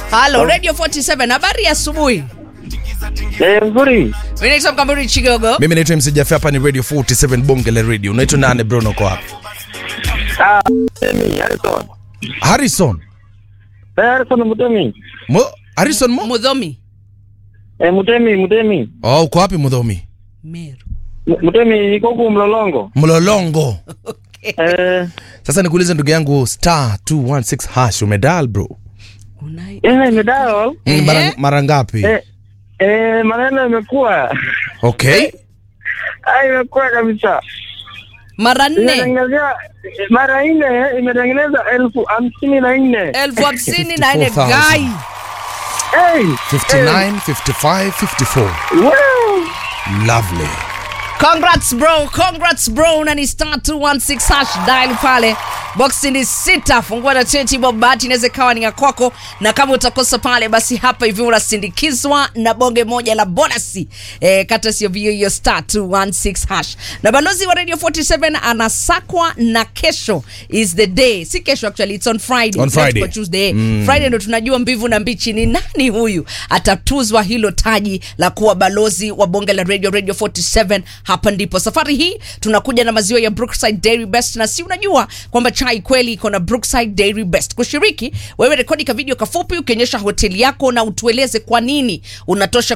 Halo, Radio 47, habari ya asubuhi. Eh, nzuri. Mimi naitwa Mkamburi Chigogo. mimi naitwa MC Jaffe, hapa ni radio 47 bonge la radio unaitwa nane brono kwa hapa Ah, Mutemi, Harrison. harrison Eh, Harrison Mutemi. Mo, harrison mo Mudhomi. Eh, Mutemi, Mutemi. oh, uko wapi mudhomi Meru. M- Mutemi iko huku Mlolongo. mlolongo Eh, sasa nikuulize ndugu yangu star 216 hash umedal bro Unai. eh, medal. Mm, mara, Ehe. mara ngapi Eh, eh, maneno imekuwa. okay Ah, imekuwa kabisa. Mara nne. Imetengenezea mara nne imetengeneza elfu hamsini na nne. elfu hamsini na nne 54,000. gai. Hey! 59 55 54 Wow! lovely Congrats bro, congrats bro. Na ni star 216 hash dial pale. Boxi ni sita, fungua na 20 bob, bahati inaweza ikawa ni ya kwako, na kama utakosa pale, basi hapa hivi unasindikizwa na bonge moja la bonasi eh, kata sio vio hiyo star 216 hash. Na balozi wa Radio 47 anasakwa na kesho is the day, si kesho actually, it's on Friday. On It's not Friday. for Tuesday. Friday ndo tunajua mbivu na mbichi ni nani huyu atatuzwa hilo taji la kuwa balozi wa bonge la radio radio 47 hapa ndipo safari hii tunakuja na maziwa ya brookside dairy best na si unajua kwamba chai kweli iko na brookside dairy best kushiriki wewe rekodi ka video kafupi ukionyesha hoteli yako na utueleze kwa nini unatosha